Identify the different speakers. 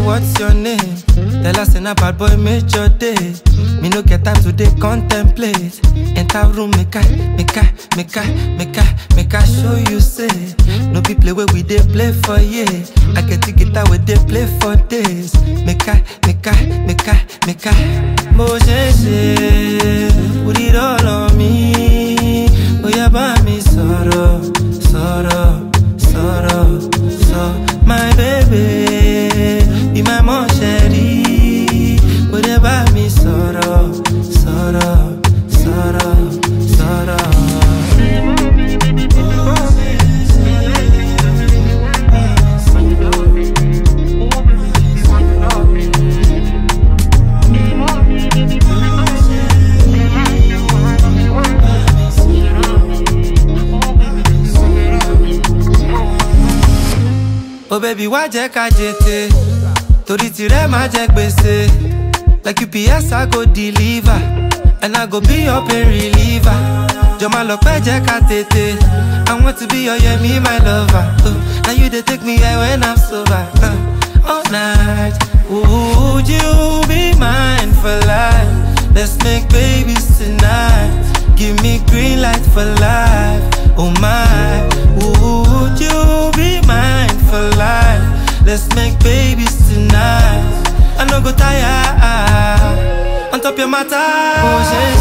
Speaker 1: what's your name? Tell us in a bad boy made your day. Me no get time to dey contemplate. Enter room, make I, make I, make I, make I, make I show you say. No be play where we dey play for yeah. I get the guitar where they play for days. Make I, make I, make I, make I. Mo ṣe ṣe, put it all on me. Oya bá mi sọ̀rọ̀, sọ̀rọ̀, sọ̀rọ̀, sọ. My baby, be my mom ṣẹ̀rí. Oya bá mi sọ̀rọ̀, sọ̀rọ̀, sọ̀rọ̀, sọ̀rọ̀. Oh baby, wá jẹ́ ká jètè Torí tirẹ̀ má jẹ́ gbèsè Like UPS I go deliver And I go be your pain reliever Jọ máa lọ pẹ́ jẹ́ ká tètè I want to be your yemi my lover oh, Now you dey take me high when I'm sober uh, All night Would you be mine for life? Let's make babies tonight Give me green light for life Oh my Would you be mine for life? Let's make babies tonight I no go tire On top your matter Oh,